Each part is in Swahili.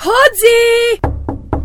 Hodi!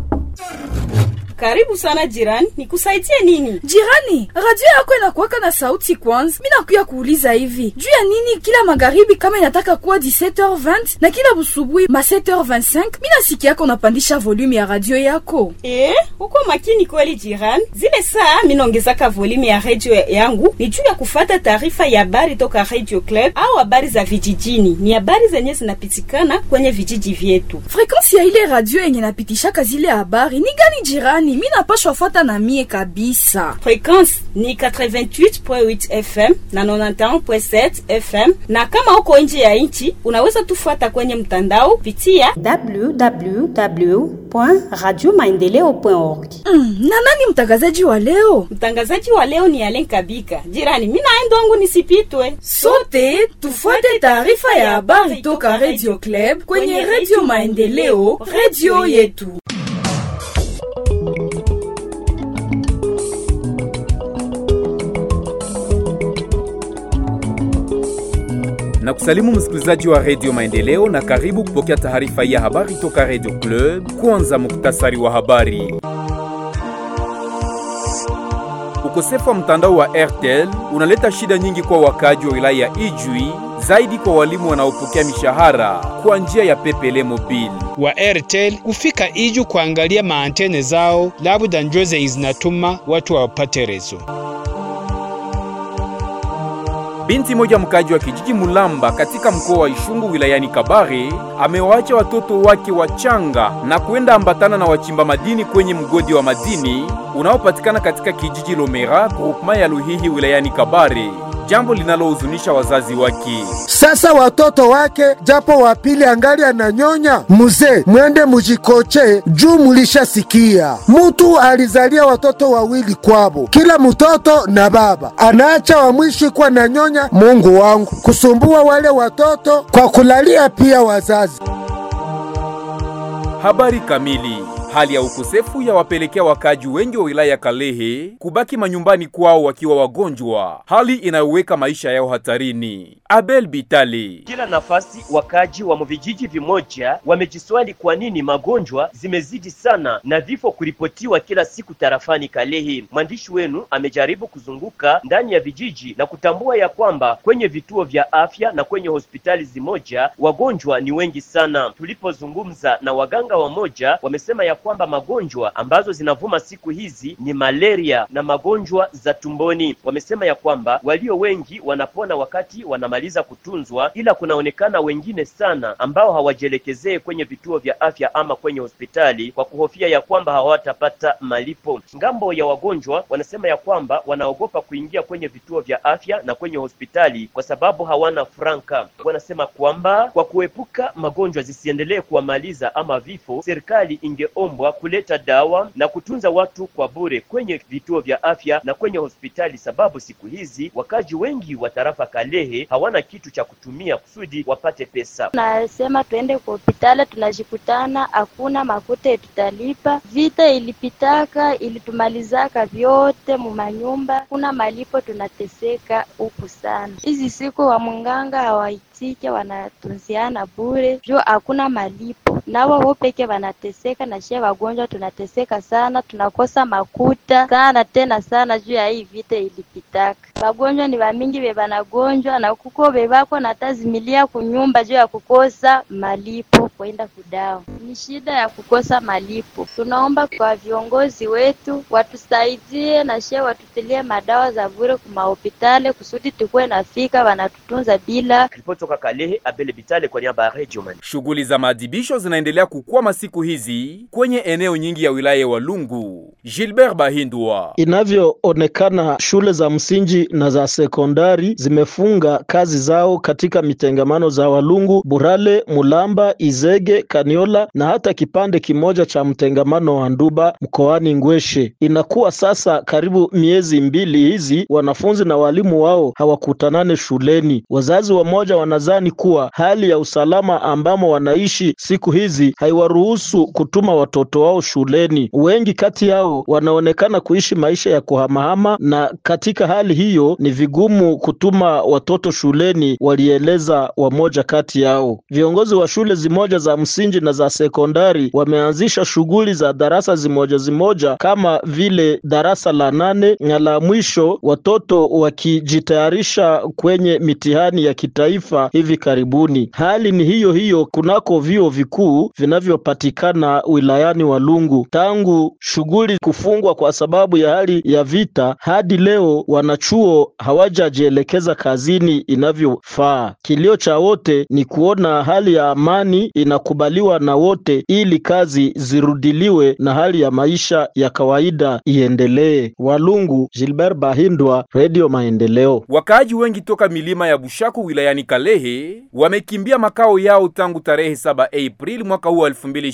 Karibu sana jirani, nikusaidie nini? Jirani, radio yako inakuwaka na sauti kwanza. Mi nakuya kuuliza hivi juu ya nini kila magharibi kama inataka kuwa 17h20 na kila busubuhi ma 7h25 mi nasikia yako unapandisha volume ya radio yako. Eh, uko makini kweli jirani. Zile saa minaongezaka volume ya radio yangu ni juu ya kufata taarifa ya habari toka Radio Club au habari za vijijini. Ni habari zenye zinapitikana kwenye vijiji vyetu. Frekansi ya ile radio yenye napitishaka zile habari ni gani jirani? Mi napashwa fuata na mie kabisa. Frekwensi ni 88.8 FM na 91.7 FM, na kama uko nje ya nchi unaweza tufuata kwenye mtandao pitia www.radiomaendeleo.org. Mm, na nani mtangazaji wa leo? Mtangazaji wa leo ni Alen Kabika. Jirani, mi naenda wangu nisipitwe. Sote tufuate taarifa ya habari toka Radio Club kwenye Radio Maendeleo, radio yetu. na kusalimu msikilizaji wa redio Maendeleo na karibu kupokea taarifa ya habari toka redio Club. Kwanza muktasari wa habari. Ukosefu wa mtandao wa Airtel unaleta shida nyingi kwa wakaaji wa wilaya ya Ijwi, zaidi kwa walimu wanaopokea mishahara kwa njia ya Pepele Mobile. wa Airtel kufika Iju kuangalia maantene zao, labda njoze zinatuma watu wapate rezo. Binti moja mkaji wa kijiji Mulamba katika mkoa wa Ishungu wilayani Kabare amewaacha watoto wake wachanga na kwenda ambatana na wachimba madini kwenye mgodi wa madini unaopatikana katika kijiji Lomera groupement ya Luhihi wilayani Kabare, jambo linalohuzunisha wazazi wake. Sasa watoto wake japo wapili angali ananyonya, muzee mwende mujikoche juu mulishasikia mutu alizalia watoto wawili kwabo, kila mtoto na baba anaacha wa mwishi kwa nanyonya. Mungu wangu, kusumbua wale watoto kwa kulalia pia wazazi. Habari kamili. Hali ya ukosefu ya wapelekea wakaji wengi wa wilaya ya Kalehe kubaki manyumbani kwao wakiwa wagonjwa, hali inayoweka maisha yao hatarini. Abel Bitali. Kila nafasi wakaji wa vijiji vimoja wamejiswali kwa nini magonjwa zimezidi sana na vifo kuripotiwa kila siku tarafani Kalehe. Mwandishi wenu amejaribu kuzunguka ndani ya vijiji na kutambua ya kwamba kwenye vituo vya afya na kwenye hospitali zimoja wagonjwa ni wengi sana. Tulipozungumza na waganga wamoja, wamesema ya kwamba magonjwa ambazo zinavuma siku hizi ni malaria na magonjwa za tumboni. Wamesema ya kwamba walio wengi wanapona wakati wanamaliza kutunzwa, ila kunaonekana wengine sana ambao hawajielekezee kwenye vituo vya afya ama kwenye hospitali kwa kuhofia ya kwamba hawatapata malipo. Ngambo ya wagonjwa wanasema ya kwamba wanaogopa kuingia kwenye vituo vya afya na kwenye hospitali kwa sababu hawana franka. Wanasema kwamba kwa kuepuka magonjwa zisiendelee kuwamaliza ama vifo, serikali ingeombwa kuleta dawa na kutunza watu kwa bure kwenye vituo vya afya na kwenye hospitali, sababu siku hizi wakaji wengi wa tarafa Kalehe hawana kitu cha kutumia kusudi wapate pesa. Tunasema tuende kwa hospitali, tunajikutana hakuna makute tutalipa. Vita ilipitaka ilitumalizaka vyote mumanyumba, kuna malipo, tunateseka huku sana. Hizi siku wa munganga hawaitike, wanatunziana bure juu hakuna malipo, nao wao peke wanateseka na shie wagonjwa tunateseka sana, tunakosa makuta sana tena sana juu ya hii vita ilipitaka. Wagonjwa ni wamingi bebanagonjwa na kuko bebako natazimilia kunyumba juu ya kukosa malipo kwenda kudawa. Ni shida ya kukosa malipo. Tunaomba kwa viongozi wetu watusaidie na shie watutilie madawa za bure kumahopitali kusudi tukuwe nafika wanatutunza bila. Kutoka Kalehe, Abele Bitale kwa niaba ya Radio Man. Shughuli za maadhibisho zinaendelea kukwama siku hizi kwenye eneo nyingi ya wilaya ya Walungu. Gilbert Bahindwa. Inavyoonekana shule za msingi na za sekondari zimefunga kazi zao katika mitengamano za Walungu, Burale, Mulamba, Izege, Kaniola na hata kipande kimoja cha mtengamano wa Nduba mkoani Ngweshe. Inakuwa sasa karibu miezi mbili hizi wanafunzi na walimu wao hawakutanane shuleni. Wazazi wamoja wanazani kuwa hali ya usalama ambamo wanaishi siku hizi haiwaruhusu kutuma watoto wao shuleni. Wengi kati yao wanaonekana kuishi maisha ya kuhamahama, na katika hali hiyo hiyo ni vigumu kutuma watoto shuleni, walieleza wamoja kati yao. Viongozi wa shule zimoja za msingi na za sekondari wameanzisha shughuli za darasa zimoja zimoja kama vile darasa la nane na la mwisho, watoto wakijitayarisha kwenye mitihani ya kitaifa hivi karibuni. Hali ni hiyo hiyo kunako vyuo vikuu vinavyopatikana wilayani Walungu. Tangu shughuli kufungwa kwa sababu ya hali ya vita hadi leo, wanachuo hawajajielekeza kazini inavyofaa. Kilio cha wote ni kuona hali ya amani inakubaliwa na wote, ili kazi zirudiliwe na hali ya maisha ya kawaida iendelee. Walungu, Gilbert Bahindwa, Radio Maendeleo. Wakaaji wengi toka milima ya Bushaku wilayani Kalehe wamekimbia makao yao tangu tarehe 7 Aprili mwaka huu wa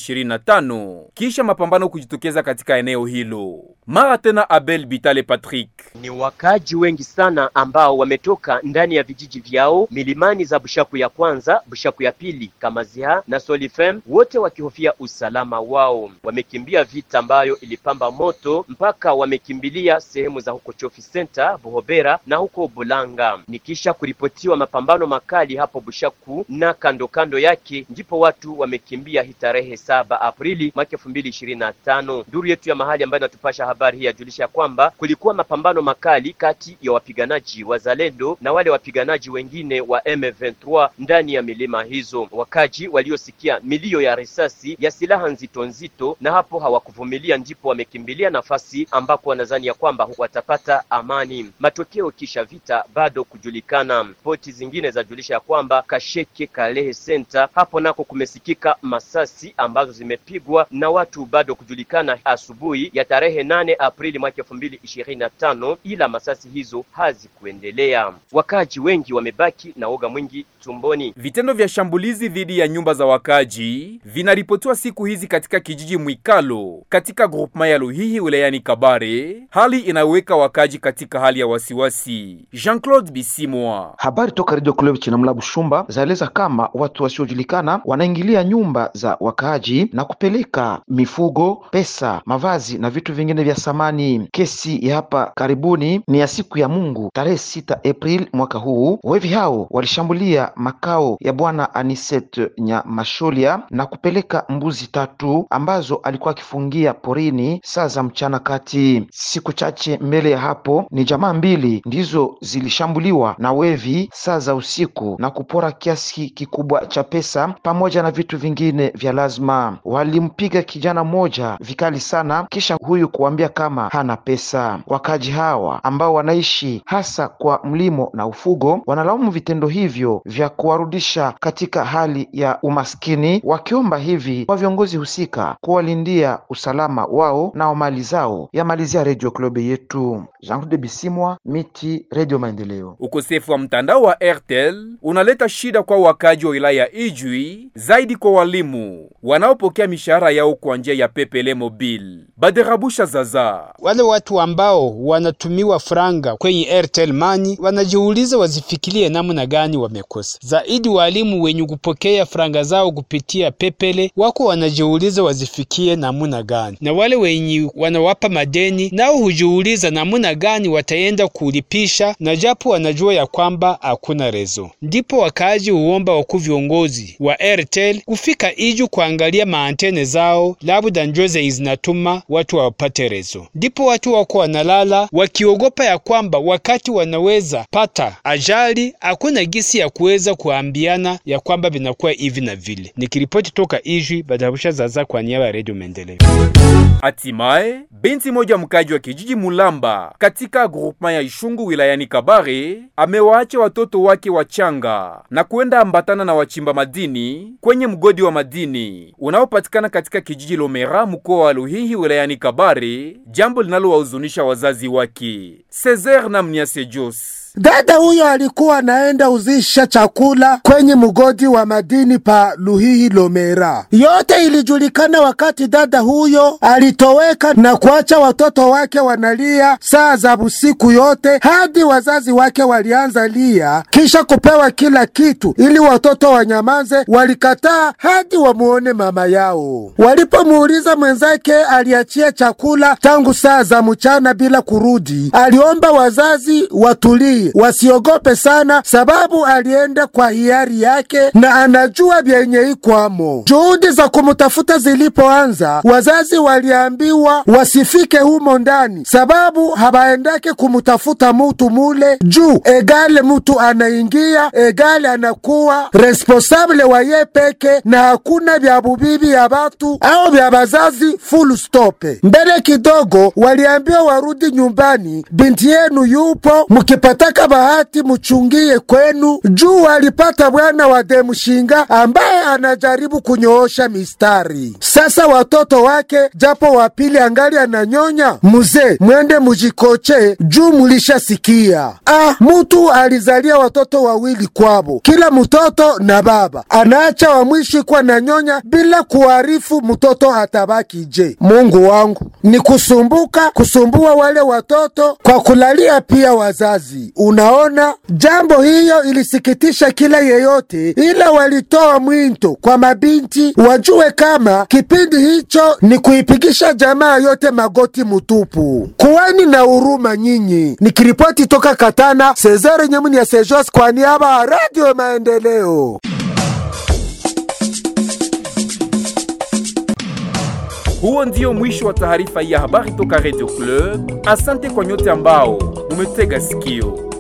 2025 kisha mapambano kujitokeza katika eneo hilo. Mara tena Abel Bitale Patrick. Ni wakaaji wengi sana ambao wametoka ndani ya vijiji vyao milimani za Bushaku ya kwanza, Bushaku ya pili, Kamaziha na Solifem, wote wakihofia usalama wao. Wamekimbia vita ambayo ilipamba moto mpaka wamekimbilia sehemu za huko Chofi Center, Buhobera na huko Bulanga. Ni kisha kuripotiwa mapambano makali hapo Bushaku na kando kando yake, ndipo watu wamekimbia hii tarehe saba Aprili mwaka elfu mbili ishirini na tano. Duru yetu ya mahali ambayo inatupasha habari hii yajulisha kwamba kulikuwa mapambano makali kati ya wapiganaji wa Zalendo na wale wapiganaji wengine wa M23 ndani ya milima hizo. Wakaji waliosikia milio ya risasi ya silaha nzito nzito, na hapo hawakuvumilia, ndipo wamekimbilia nafasi ambako wanadhani ya kwamba watapata amani. Matokeo kisha vita bado kujulikana. Ripoti zingine zajulisha ya kwamba Kasheke Kalehe Center, hapo nako kumesikika masasi ambazo zimepigwa na watu bado kujulikana asubuhi ya tarehe nane Aprili mwaka elfu mbili ishirini na tano, ila masasi hizo hazikuendelea. Wakaji wengi wamebaki na woga mwingi tumboni. Vitendo vya shambulizi dhidi ya nyumba za wakaji vinaripotiwa siku hizi katika kijiji Mwikalo katika groupema ya Luhihi wilayani Kabare, hali inayoweka wakaji katika hali ya wasiwasi. Jean-Claude Bisimwa. Habari toka Radio Club Chinamla Bushumba zaeleza kama watu wasiojulikana wanaingilia nyumba za wakaaji na kupeleka mifugo, pesa, mavazi na vitu vingine vya samani. Kesi ya hapa karibuni ni ya siku ya Mungu tarehe sita April mwaka huu. Wevi hao walishambulia makao ya bwana Aniset Nyamasholia na kupeleka mbuzi tatu ambazo alikuwa akifungia porini saa za mchana kati. Siku chache mbele ya hapo ni jamaa mbili ndizo zilishambuliwa na wevi saa za usiku na kupora kiasi kikubwa cha pesa pamoja na vitu vingine vya lazima. Walimpiga kijana mmoja vikali sana, kisha huyu kuambia kama hana pesa. Wakaji hawa ambao wanaishi hasa kwa mlimo na ufugo wanalaumu vitendo hivyo vya kuwarudisha katika hali ya umaskini, wakiomba hivi kwa viongozi husika kuwalindia usalama wao na mali zao. Yamalizia Radio Club yetu Jean de Bisimwa, Miti, Radio Maendeleo. Ukosefu wa mtandao wa Airtel unaleta shida kwa wakaji wa wilaya ya Ijwi, zaidi kwa walimu wanaopokea mishahara yao kwa njia ya Pepele Mobile. Baderabusha Zaza. Wale watu ambao wanatumiwa franga kwenye Airtel Money wanajiuliza wazifikirie namna gani wamekosa. Zaidi walimu wenye kupokea franga zao kupitia Pepele wako wanajiuliza wazifikie namna gani, na wale wenye wanawapa madeni nao hujiuliza namna gani wataenda kulipisha, na japo wanajua ya kwamba hakuna rezo. Ndipo wakaaji huomba wakuu viongozi wa Airtel kufika Iju kuangalia maantene zao, labda njoze zinatuma watu wapate rezo. Ndipo watu wako wanalala wakiogopa ya kwamba wakati wanaweza pata ajali, hakuna gisi ya kuweza kuambiana ya kwamba vinakuwa hivi na vile. Nikiripoti toka Ijwi, Badabusha Zaza kwa niaba ya Radio Maendeleo. Hatimaye binti moja mkaji wa kijiji Mulamba katika grupema ya Ishungu wilayani Kabare amewaacha watoto wake wachanga na kwenda ambatana na wachimba madini kwenye mgodi wa madini unaopatikana katika kijiji Lomera mkoa wa Luhihi wilayani Kabare, jambo linalowahuzunisha wazazi wake. Cesar na Mniase Jos Dada huyo alikuwa anaenda uzisha chakula kwenye mgodi wa madini pa Luhihi Lomera. Yote ilijulikana wakati dada huyo alitoweka na kuacha watoto wake wanalia saa za usiku yote hadi wazazi wake walianza lia kisha kupewa kila kitu ili watoto wanyamaze. Walikataa hadi wamuone mama yao. Walipomuuliza mwenzake aliachia chakula tangu saa za mchana bila kurudi, aliomba wazazi watulie, wasiogope sana, sababu alienda kwa hiari yake na anajua vyenye ikwamo. Juhudi za kumtafuta zilipoanza, wazazi waliambiwa wasifike humo ndani, sababu habaendake kumtafuta mutu mule juu egale mutu anaingia egale anakuwa responsable wa ye peke, na hakuna vya bubibi ya batu au vya bazazi. Full stop. Mbele kidogo waliambiwa warudi nyumbani, binti yenu yupo, mukipataka bahati muchungie kwenu, juu alipata bwana wa demushinga ambaye anajaribu kunyoosha mistari. Sasa watoto wake japo wapili angali ananyonya, muzee mwende mujikoche juu mulishasikia. Ah, mutu alizalia watoto wawili kwabo, kila mtoto na baba, anaacha wa mwishi kwa na nyonya bila kuarifu mtoto atabaki je. Mungu wangu, ni kusumbuka kusumbua wale watoto kwa kulalia pia wazazi. Unaona, jambo hiyo ilisikitisha kila yeyote, ila walitoa mwito kwa mabinti wajue kama kipindi hicho ni kuipigisha jamaa yote magoti mutupu. Kuweni na huruma nyinyi. Nikiripoti toka Katana, Cesare Nyamuni ya Sejos kwa niaba ya Radio Maendeleo. Huo ndio mwisho wa taarifa ya habari toka Radio Club. Asante kwa nyote ambao mumetega sikio.